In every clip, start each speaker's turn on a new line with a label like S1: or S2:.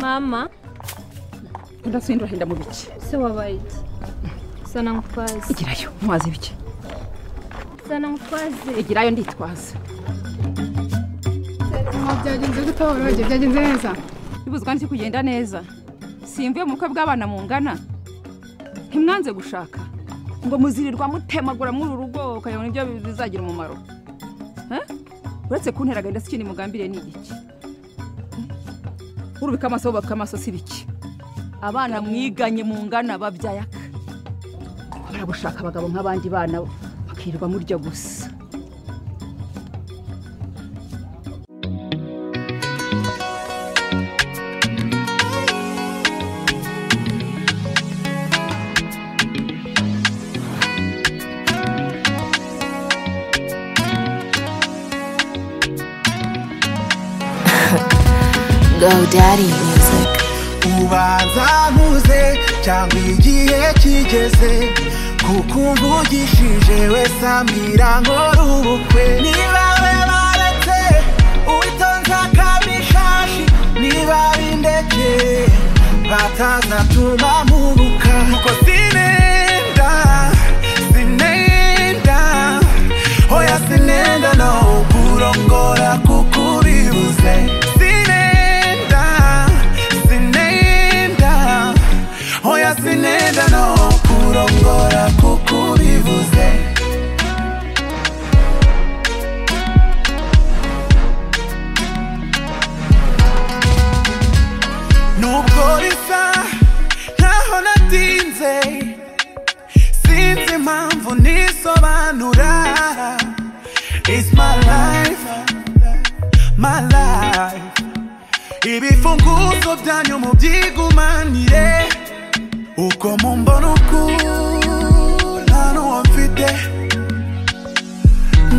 S1: mama
S2: udasindura henda mu biki
S1: se wabaye iki sana nkutwaze
S2: igirayo ntuwaze bike
S1: sana nkutwaze
S2: igirayo nditwaza
S3: byagenze gute woroge byagenze neza
S2: bibuzwa n'iki kugenda neza simvuye mu bukwe bw'abana mungana ntimwanze gushaka ngo muzirirwa mutemagura muri uru rugo ukayabona ibyo bizagira umumaro Eh? uretse kuntera agahinda si ikindi mugambiriye ni igiki urubika amaso wubaka amaso si biki abana mwiganye mungana babyaye aka baragushaka abagabo nk'abandi bana bakirirwa murya gusa
S4: GoDaddy Music.
S5: ubanza nkuze cyangwa igihe kigeze kuko umvugishije wese ambwira nkora ubukwe niba we baretse uwitonze akabishashi niba bindeke batazatuma mpubuka kuko sinenda sinenda oya sinenda no kurongora kuko uribuze sinenda sinenda oya sinenda no kurongora kuko uribuze nubwo risa nkaho natinze sinzi impamvu nisobanura It's my life, my life ibifunguzo byanyu mubyigumanire uko mumbona ukura n'uwo mfite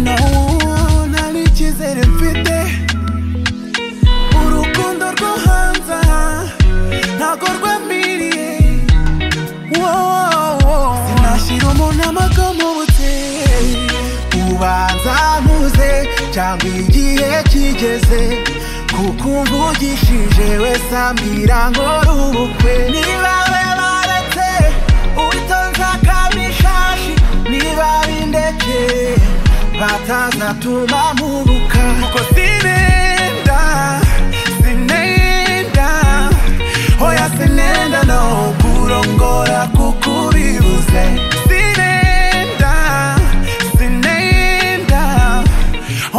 S5: nawubona ari icyizere mfite urukundo rwo hanze aha ntabwo rwamiriye wowowo sinashyira umuntu amaga mu buteye ubanza ntuze cyangwa igihe kigeze kuko umvugishije wese ambwira nkora ubukwe niba we baretse uwitonze akabishashi niba bindeke batazatuma mpubuka kuko sinenda sinenda oya sinenda no kurongora kuko uribuze sinenda sinenda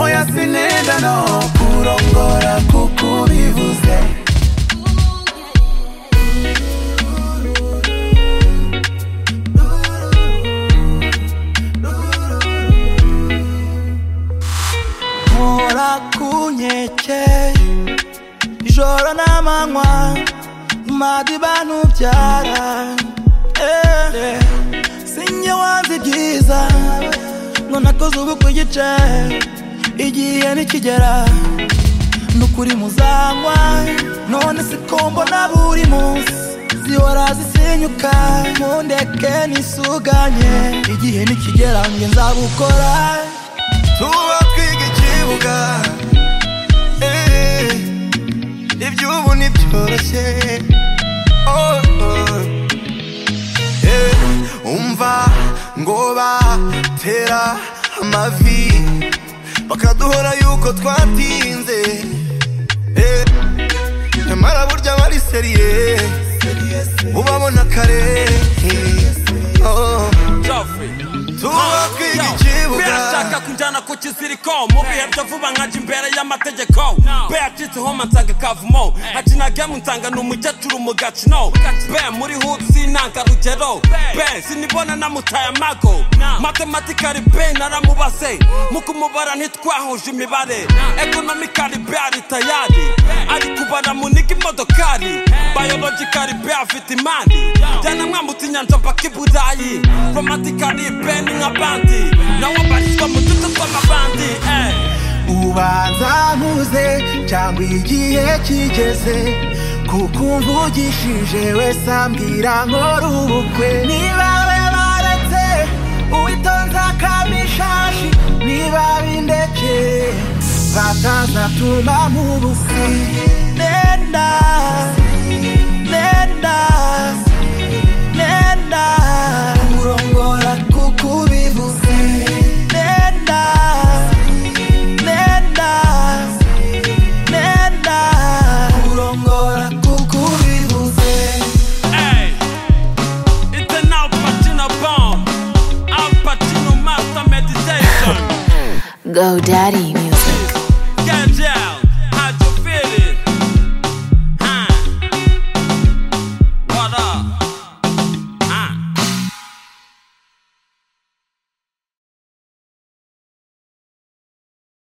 S5: oya sinenda no kurongora kuko uribuze mpora ku nkeke ijoro n'amanywa imana bantu ubyara Eh, sinjye wanze ibyiza ngo nakoze ubu ku gice igihe nikigera nukuri muzanywa none siko mbona buri munsi zihora zisenyuka mundeke nisuganye igihe nikigera nge nzabukora tubakwiga ikibuga eh, iby'ubu ntibyoroshye oh, oh. Eh, umva ngo batera amavi bakaduhora yuko twatinze Eh, nyamara burya aba ari seriye ubabona kare Oh. tubakwiga ikibuga
S6: birashaka kunjyana ku kiziriko mu bihe byo vuba nkajya imbere y'amategeko be yacitse homa nsanga kavumo hakina gemu nsanga ni umukecuru mu gacino be muri hood sinanga rugero be sinibona namutaye amago matematikari be naramubase mu kumubara ntitwahuje imibare ekonomikari be ari tayari ari kubara muniga imodokari bayologikari be afite imari jyana mwambutse inyanja mpaka i burayi romantikari be ni nka bandi nawe barizwa mu duce tw'amabandi eh.
S5: ubanza nkuze cyangwa igihe kigeze kuko umvugishije wese ambwira nkora ubukwe niba we baretse uwitonze akamishashi niba bindeke batazatuma mu busi nenda
S4: Go Daddy